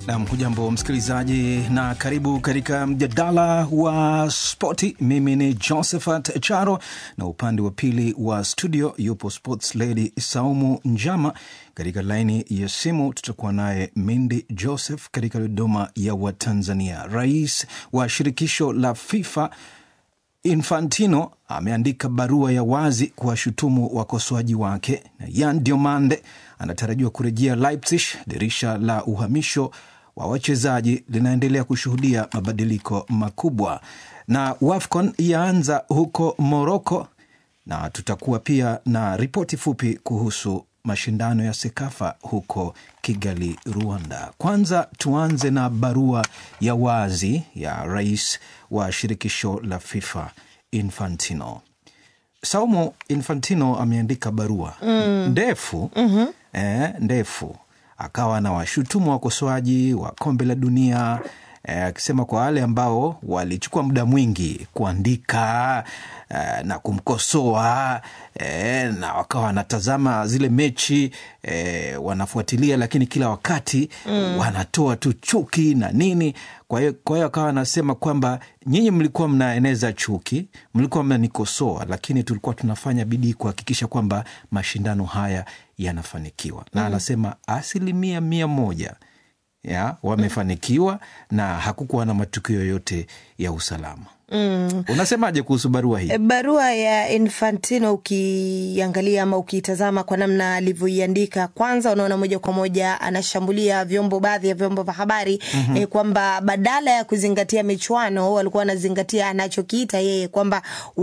Nam, hujambo msikilizaji, na karibu katika mjadala wa spoti. Mimi ni Josephat Charo na upande wa pili wa studio yupo sports lady Saumu Njama. Katika laini ya simu tutakuwa naye Mindi Joseph katika Dodoma ya Watanzania. Rais wa shirikisho la FIFA Infantino ameandika barua ya wazi kuwashutumu wakosoaji wake, na Yan Diomande anatarajiwa kurejea Leipzig. Dirisha la uhamisho wa wachezaji linaendelea kushuhudia mabadiliko makubwa, na WAFCON yaanza huko Moroko, na tutakuwa pia na ripoti fupi kuhusu mashindano ya SEKAFA huko Kigali, Rwanda. Kwanza tuanze na barua ya wazi ya rais wa shirikisho la FIFA Infantino. Saumu, Infantino ameandika barua mm. ndefu mm-hmm. eh, ndefu akawa na washutumu wakosoaji wa kombe la dunia akisema eh, kwa wale ambao walichukua muda mwingi kuandika eh, na kumkosoa eh, na wakawa wanatazama zile mechi eh, wanafuatilia, lakini kila wakati mm. wanatoa tu chuki na nini. Kwa hiyo kwa hiyo akawa anasema kwamba nyinyi mlikuwa mnaeneza chuki, mlikuwa mnanikosoa, lakini tulikuwa tunafanya bidii kuhakikisha kwamba mashindano haya yanafanikiwa na mm. anasema asilimia mia moja ya wamefanikiwa na hakukuwa na matukio yoyote ya usalama. Mm. Unasemaje kuhusu barua hii? Barua ya Infantino ukiangalia ama ukiitazama kwa namna alivyoiandika, kwanza unaona moja kwa moja anashambulia vyombo, baadhi ya vyombo vya habari mm-hmm. eh, kwamba badala ya kuzingatia michuano walikuwa wanazingatia anachokiita yeye kwamba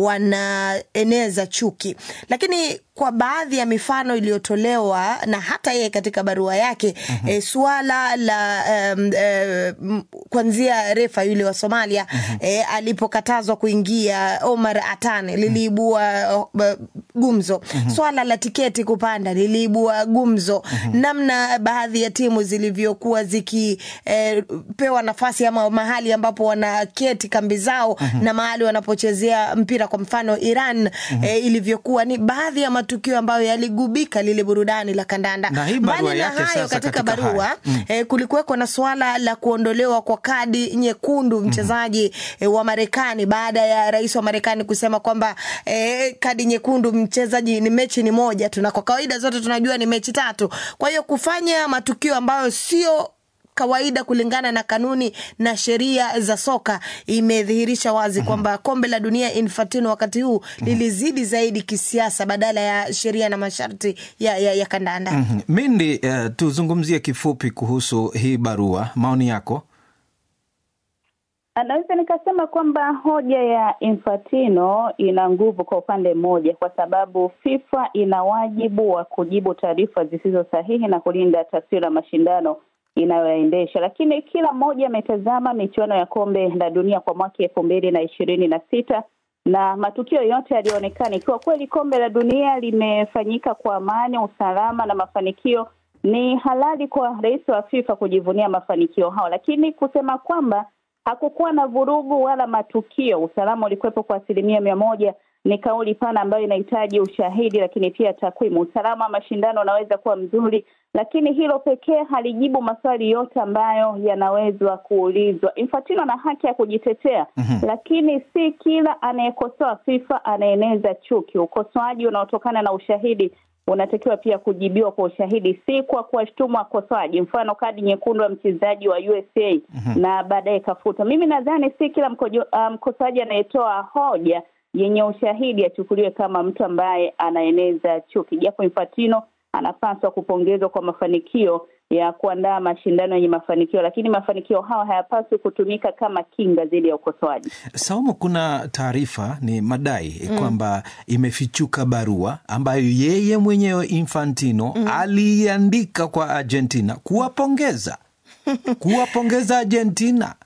wanaeneza chuki, lakini kwa baadhi ya mifano iliyotolewa na hata yeye katika barua yake mm-hmm. e, suala la um, e, kwanzia refa yule wa Somalia mm-hmm. e, alipokatazwa kuingia Omar Atan liliibua uh, gumzo mm-hmm. swala la tiketi kupanda liliibua gumzo mm-hmm. namna baadhi ya timu zilivyokuwa zikipewa e, nafasi ama mahali ambapo wanaketi kambi zao mm-hmm. na mahali wanapochezea mpira kwa mfano Iran mm-hmm. e, ilivyokuwa ni baadhi ya matukio ambayo yaligubika lile burudani la kandanda. Mbali na hayo, katika, katika barua mm. eh, kulikuweko na swala la kuondolewa kwa kadi nyekundu mchezaji mm-hmm. eh, wa Marekani baada ya rais wa Marekani kusema kwamba eh, kadi nyekundu mchezaji ni mechi ni moja tu, na kwa kawaida zote tunajua ni mechi tatu. Kwa hiyo kufanya matukio ambayo sio kawaida kulingana na kanuni na sheria za soka imedhihirisha wazi mm-hmm. kwamba kombe la dunia Infantino wakati huu mm-hmm. lilizidi zaidi kisiasa badala ya sheria na masharti ya, ya, ya kandanda. mm-hmm. Mindi, uh, tuzungumzie kifupi kuhusu hii barua, maoni yako. Naweza nikasema kwamba hoja ya Infantino ina nguvu kwa upande mmoja, kwa sababu FIFA ina wajibu wa kujibu taarifa zisizo sahihi na kulinda taswira ya mashindano inayoendesha lakini kila mmoja ametazama michuano ya kombe la dunia kwa mwaka elfu mbili na ishirini na sita na matukio yote yaliyoonekana, ikiwa kweli kombe la dunia limefanyika kwa amani, usalama na mafanikio, ni halali kwa rais wa FIFA kujivunia mafanikio hao, lakini kusema kwamba hakukuwa na vurugu wala matukio, usalama ulikuwepo kwa asilimia mia moja ni kauli pana ambayo inahitaji ushahidi, lakini pia takwimu. Usalama wa mashindano unaweza kuwa mzuri, lakini hilo pekee halijibu maswali yote ambayo yanawezwa kuulizwa. Infantino ana haki ya kujitetea mm-hmm. lakini si kila anayekosoa FIFA anaeneza chuki. Ukosoaji unaotokana na ushahidi unatakiwa pia kujibiwa kwa ushahidi, si kwa kuwashtumu wakosoaji. Mfano, kadi nyekundu ya mchezaji wa USA mm-hmm. na baadaye kafuta. Mimi nadhani si kila mkosoaji um, anayetoa hoja yenye ushahidi achukuliwe kama mtu ambaye anaeneza chuki, japo Infantino anapaswa kupongezwa kwa mafanikio ya kuandaa mashindano yenye mafanikio, lakini mafanikio hayo hayapaswi kutumika kama kinga dhidi ya ukosoaji. Saumu, kuna taarifa ni madai mm. kwamba imefichuka barua ambayo yeye mwenyewe Infantino mm. aliandika kwa Argentina kuwapongeza kuwapongeza Argentina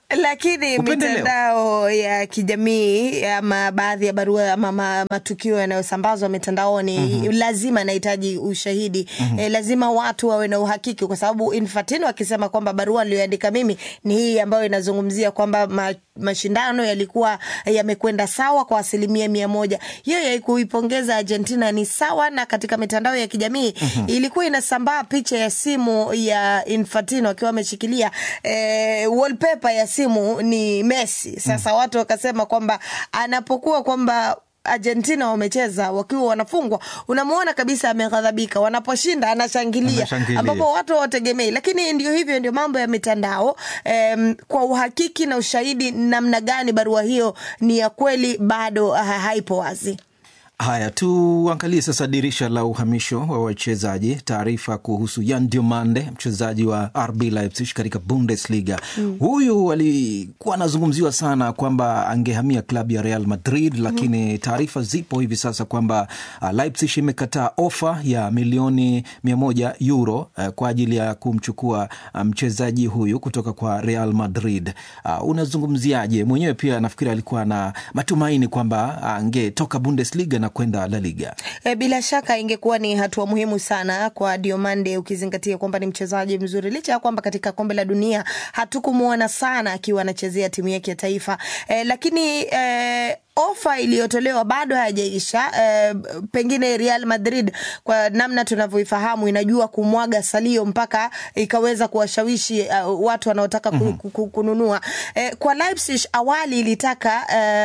lakini Upendeleo. mitandao ya kijamii ama baadhi ya barua ama ma- matukio yanayosambazwa mitandaoni lazima inahitaji ushahidi eh, lazima watu wawe na uhakiki kwa sababu Infantino akisema kwamba barua niliyoandika mimi ni hii ambayo inazungumzia kwamba ma, mashindano yalikuwa yamekwenda sawa kwa asilimia mia moja hiyo ya kuipongeza Argentina ni sawa na katika mitandao ya kijamii ilikuwa inasambaa picha ya simu ya Infantino akiwa ameshikilia eh, wallpaper ya simu ni Messi. Sasa watu wakasema kwamba anapokuwa kwamba Argentina wamecheza wakiwa wanafungwa, unamwona kabisa ameghadhabika. Wanaposhinda anashangilia, Anashangilia. ambapo watu hawategemei. Lakini ndio hivyo, ndio mambo ya mitandao. Em, kwa uhakiki na ushahidi namna gani barua hiyo ni ya kweli bado ha, haipo wazi. Haya, tuangalie sasa dirisha la uhamisho wa wachezaji. Taarifa kuhusu Yan Diomande, mchezaji wa RB Leipzig katika Bundesliga. Huyu alikuwa anazungumziwa sana kwamba angehamia klabu ya Real Madrid, lakini taarifa zipo hivi sasa kwamba uh, Leipzig imekataa ofa ya milioni mia moja euro uh, kwa ajili ya kumchukua uh, mchezaji huyu kutoka kwa Real Madrid. Uh, unazungumziaje? Mwenyewe pia nafikiri alikuwa na matumaini kwamba angetoka Bundesliga na kwenda La Liga. E, bila shaka ingekuwa ni hatua muhimu sana kwa Diomande ukizingatia kwamba ni mchezaji mzuri, licha ya kwamba katika kombe la dunia hatukumwona sana akiwa anachezea timu yake ya taifa e, lakini e, ofa iliyotolewa bado hayajaisha. E, pengine Real Madrid kwa namna tunavyoifahamu inajua kumwaga salio mpaka ikaweza kuwashawishi uh, watu wanaotaka ku, ku, ku, kununua. E, kwa Leipzig awali ilitaka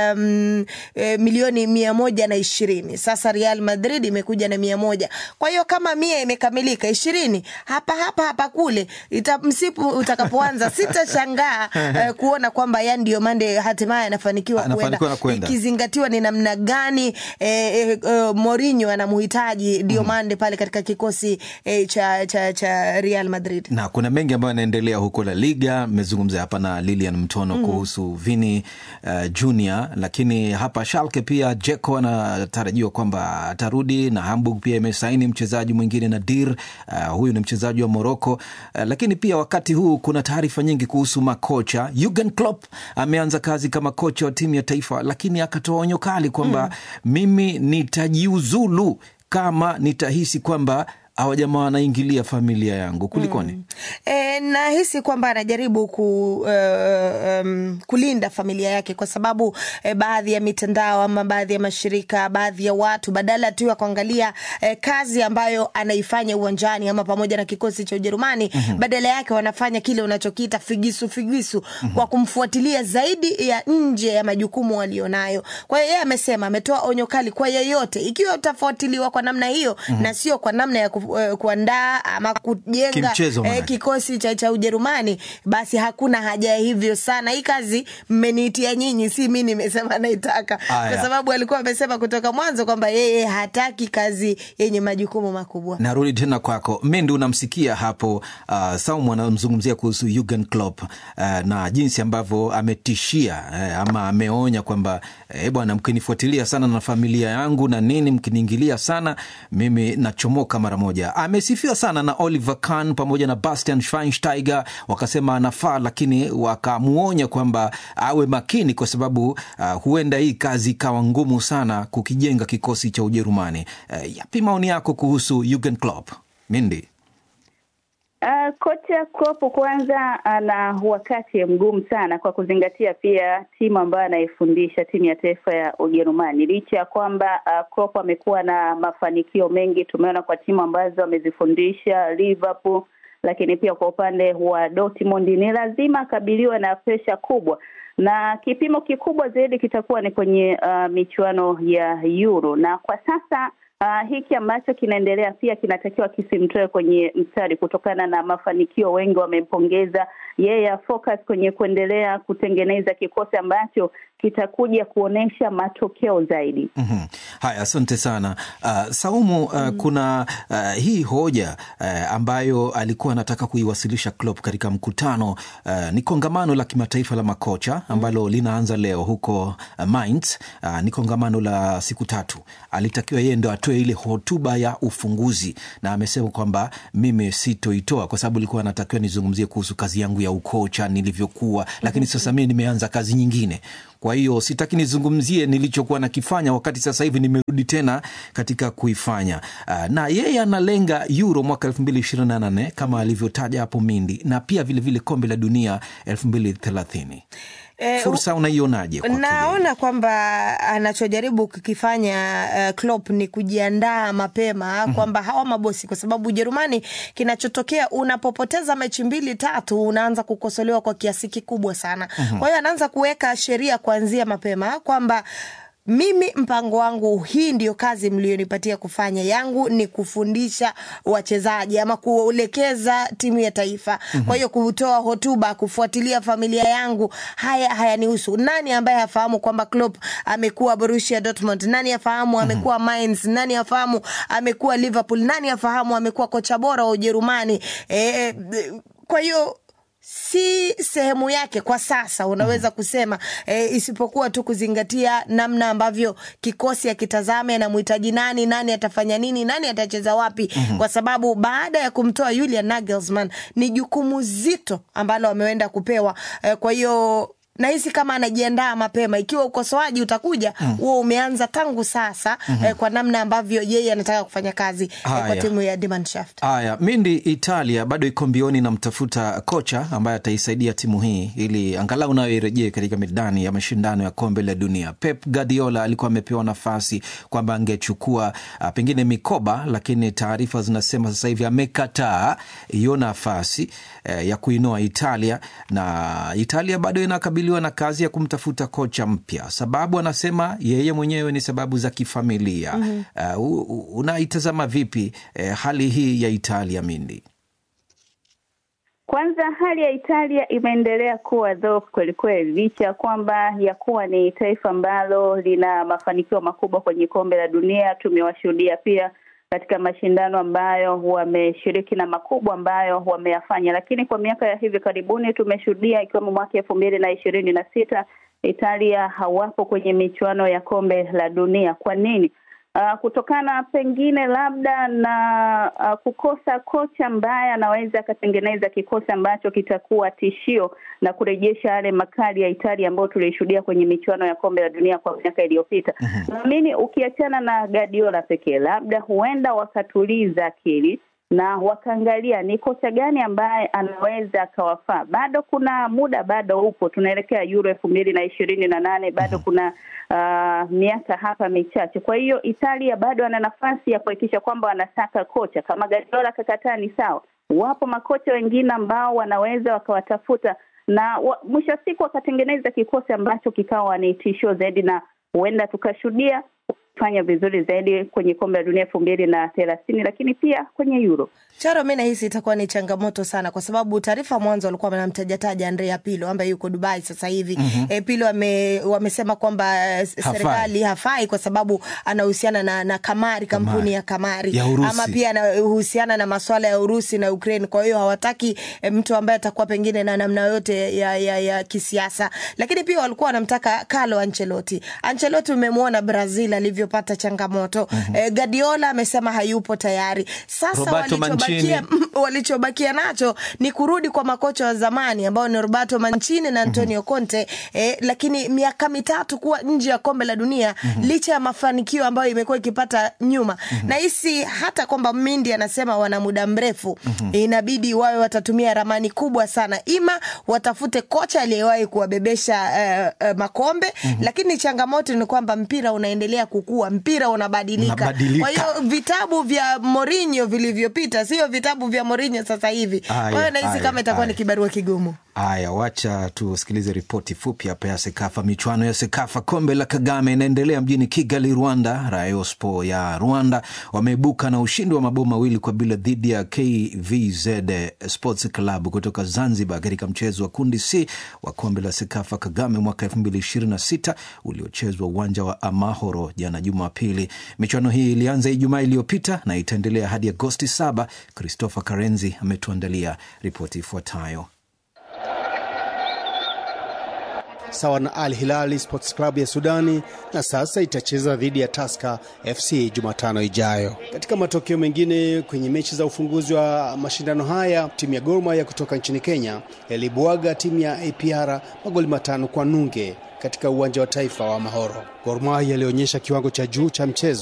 um, e, milioni mia moja na ishirini. Sasa Real Madrid imekuja na mia moja. Kwa hiyo kama mia imekamilika, ishirini hapa hapa hapa kule ita, msipu utakapoanza sitashangaa eh, kuona kwamba Yan Diomande hatimaye anafanikiwa Anafanikiwa na kwenda. ikizingatiwa ni namna gani eh, eh, eh, Mourinho anamhitaji Diomande pale katika kikosi eh, cha, cha, cha Real Madrid. na kuna mengi ambayo yanaendelea huko La Liga. Mmezungumza hapa na Lilian Mtono kuhusu Vini uh, Junior, lakini hapa Schalke pia Jeko anatarajiwa kwamba atarudi na Hamburg pia imesaini mchezaji mwingine Nadir. Uh, huyu ni mchezaji wa Moroko. Uh, lakini pia wakati huu kuna taarifa nyingi kuhusu makocha. Jurgen Klopp ameanza kazi kama kocha wa timu ya taifa, lakini akatoa onyo kali kwamba mimi nitajiuzulu kama nitahisi kwamba hawa jamaa wanaingilia familia yangu. Kulikoni? E, nahisi kwamba anajaribu ku, uh, um, kulinda familia yake kwa sababu e, baadhi ya mitandao ama baadhi ya mashirika, baadhi ya watu badala tu ya kuangalia e, kazi ambayo anaifanya uwanjani ama pamoja na kikosi cha Ujerumani mm-hmm. badala yake wanafanya kile unachokiita figisu figisu mm-hmm. kwa kumfuatilia zaidi ya nje ya majukumu walionayo. Kwa hiyo yeye amesema, ametoa onyo kali kwa yeyote, ikiwa utafuatiliwa kwa namna hiyo mm-hmm. na sio kwa namna ya ku, eh, kuandaa ama kujenga Kimchezo eh, maanake. kikosi cha, cha Ujerumani, basi hakuna haja ya hivyo sana. Hii kazi mmeniitia nyinyi, si mi nimesema naitaka, Aya. kwa sababu alikuwa amesema kutoka mwanzo kwamba yeye hataki kazi yenye majukumu makubwa. Narudi tena kwako Mendi, unamsikia hapo uh, Saumu anamzungumzia kuhusu Jurgen Klopp uh, na jinsi ambavyo ametishia uh, ama ameonya kwamba eh, bwana, mkinifuatilia sana na familia yangu na nini, mkiniingilia sana mimi nachomoka mara moja. Amesifiwa sana na Oliver Kahn pamoja na Bastian Schweinsteiger, wakasema anafaa, lakini wakamuonya kwamba awe makini kwa sababu uh, huenda hii kazi ikawa ngumu sana kukijenga kikosi cha Ujerumani. Uh, yapi maoni yako kuhusu Jurgen Klopp? Mindi. Uh, kocha Klopp kwanza ana wakati mgumu sana kwa kuzingatia pia timu ambayo anaifundisha timu ya taifa ya Ujerumani. Licha ya kwamba uh, Klopp amekuwa na mafanikio mengi, tumeona kwa timu ambazo amezifundisha Liverpool, lakini pia kwa upande wa Dortmund ni lazima akabiliwe na presha kubwa, na kipimo kikubwa zaidi kitakuwa ni kwenye uh, michuano ya Euro, na kwa sasa Uh, hiki ambacho kinaendelea pia kinatakiwa kisimtoe kwenye mstari kutokana na mafanikio. Wengi wamempongeza yeye, focus kwenye kuendelea kutengeneza kikosi ambacho kitakuja kuonyesha matokeo zaidi. Mm-hmm. Haya, asante sana uh, Saumu. Uh, mm. kuna uh, hii hoja uh, ambayo alikuwa anataka kuiwasilisha Klopp katika mkutano uh, ni kongamano la kimataifa la makocha ambalo mm. linaanza leo huko uh, Mainz. Uh, ni kongamano la siku tatu. Alitakiwa yeye ndo atoe ile hotuba ya ufunguzi, na amesema kwamba mimi sitoitoa kwa sababu ilikuwa anatakiwa nizungumzie kuhusu kazi yangu ya ukocha nilivyokuwa, lakini sasa mimi nimeanza kazi nyingine kwa hiyo sitaki nizungumzie nilichokuwa nakifanya wakati sasa hivi nimerudi tena katika kuifanya. Uh, na yeye analenga Euro mwaka elfu mbili ishirini na nane kama alivyotaja hapo Mindi, na pia vilevile vile kombe la dunia elfu mbili thelathini. Eh, Fursa unaionaje? kwake naona kwamba anachojaribu kukifanya uh, Klopp ni kujiandaa mapema kwamba hawa mabosi, kwa sababu Ujerumani, kinachotokea unapopoteza mechi mbili tatu, unaanza kukosolewa kwa kiasi kikubwa sana. Kwa hiyo anaanza kuweka sheria kuanzia mapema kwamba mimi mpango wangu, hii ndio kazi mlionipatia kufanya. Yangu ni kufundisha wachezaji ama kuelekeza timu ya taifa. Kwa hiyo kutoa hotuba, kufuatilia familia yangu, haya hayanihusu. Nani ambaye hafahamu kwamba Klopp amekuwa Borussia Dortmund? Nani afahamu amekuwa Mainz? Nani afahamu amekuwa Liverpool? Nani afahamu amekuwa kocha bora wa Ujerumani? E, kwa hiyo si sehemu yake kwa sasa unaweza kusema e, isipokuwa tu kuzingatia namna ambavyo kikosi akitazame anamhitaji nani, nani atafanya nini, nani atacheza wapi, kwa sababu baada ya kumtoa Julian Nagelsmann ni jukumu zito ambalo ameenda kupewa e, kwa hiyo nahisi kama anajiandaa mapema. Ikiwa ukosoaji utakuja huo umeanza tangu sasa eh, kwa namna ambavyo yeye anataka kufanya kazi eh, kwa Haya. timu ya Die Mannschaft. Haya, Mindi, Italia bado iko mbioni namtafuta kocha ambaye ataisaidia timu hii ili angalau nayo irejee katika medani ya mashindano ya kombe la dunia. Pep Guardiola alikuwa amepewa nafasi kwamba angechukua ah, pengine mikoba, lakini taarifa zinasema sasa hivi amekataa hiyo nafasi eh, ya kuinoa Italia, na Italia bado inakabiliwa na kazi ya kumtafuta kocha mpya. Sababu anasema yeye mwenyewe ni sababu za kifamilia. Uh, u- u- unaitazama vipi eh, hali hii ya Italia, Mindi? Kwanza hali ya Italia imeendelea kuwa dhoofu kweli kweli, licha ya kwamba ya kuwa ni taifa ambalo lina mafanikio makubwa kwenye kombe la dunia. Tumewashuhudia pia katika mashindano ambayo wameshiriki na makubwa ambayo wameyafanya, lakini kwa miaka ya hivi karibuni tumeshuhudia ikiwemo mwaka elfu mbili na ishirini na sita Italia hawapo kwenye michuano ya kombe la dunia. Kwa nini? Uh, kutokana pengine labda na uh, kukosa kocha ambaye anaweza akatengeneza kikosi ambacho kitakuwa tishio na kurejesha yale makali ya Italia ambayo tulishuhudia kwenye michuano ya kombe la dunia kwa miaka iliyopita. Naamini ukiachana na Guardiola pekee, labda huenda wakatuliza akili na wakaangalia ni kocha gani ambaye anaweza akawafaa. Bado kuna muda, bado upo, tunaelekea Euro elfu mbili na ishirini na nane bado kuna uh, miaka hapa michache. Kwa hiyo Italia bado ana nafasi ya kuhakikisha kwamba wanasaka kocha. Kama Guardiola akakataa ni sawa, wapo makocha wengine ambao wanaweza wakawatafuta na wa, mwisho wa siku wakatengeneza kikosi ambacho kikawa ni tishio zaidi, na huenda tukashuhudia fanya vizuri zaidi kwenye kombe la dunia elfu mbili na thelathini lakini pia kwenye Euro. Charo, mi nahisi itakuwa ni changamoto sana, kwa sababu taarifa mwanzo walikuwa wanamtajataja Andrea Pirlo ambaye yuko Dubai sasa hivi. mm-hmm. E, Pirlo ame, wamesema kwamba eh, serikali hafai kwa sababu anahusiana na, na kamari, kampuni Kamari. ya kamari Ya Urusi. ama pia anahusiana na maswala ya Urusi na Ukraine. Kwa hiyo hawataki eh, mtu ambaye atakuwa pengine na namna yote ya, ya, ya kisiasa, lakini pia walikuwa wanamtaka Carlo Ancelotti. Ancelotti umemwona Brazil alivyopata changamoto. mm-hmm. E, Guardiola amesema hayupo tayari. Sasa Roberto walichobakia Mancini. walichobakia nacho ni kurudi kwa makocha wa zamani ambao ni Roberto Mancini na Antonio Conte eh, lakini miaka mitatu kuwa nje ya kombe la dunia licha ya mafanikio ambayo imekuwa ikipata nyuma nahisi hata kwamba Mindi anasema wana muda mrefu inabidi wawe watatumia ramani kubwa sana, ima watafute kocha aliyewahi kuwabebesha eh, eh, makombe lakini changamoto ni kwamba mpira unaendelea kukua unakuwa, mpira unabadilika. Unabadilika. Kwa hiyo vitabu vya Mourinho vilivyopita sio vitabu vya Mourinho sasa hivi. Kwa Aya, hiyo nahisi aya, kama itakuwa ni aya. kibarua kigumu. Haya, wacha tusikilize ripoti fupi hapa ya Sekafa. Michuano ya Sekafa kombe la Kagame inaendelea mjini Kigali, Rwanda. Rayospo ya Rwanda wameibuka na ushindi wa mabao mawili kwa bila dhidi ya KVZ Sports Club kutoka Zanzibar katika mchezo wa kundi C wa kombe la Sekafa Kagame mwaka 2026 uliochezwa uwanja wa Amahoro jana Jumapili. Michuano hii ilianza Ijumaa iliyopita na itaendelea hadi Agosti 7. Christopher Karenzi ametuandalia ripoti ifuatayo. sawa na Al Hilali Sports Club ya Sudani na sasa itacheza dhidi ya Tusker FC Jumatano ijayo. Katika matokeo mengine kwenye mechi za ufunguzi wa mashindano haya, timu ya Gor Mahia kutoka nchini Kenya yalibwaga timu ya APR magoli matano kwa nunge katika uwanja wa taifa wa Mahoro. Gor Mahia ilionyesha kiwango cha juu cha mchezo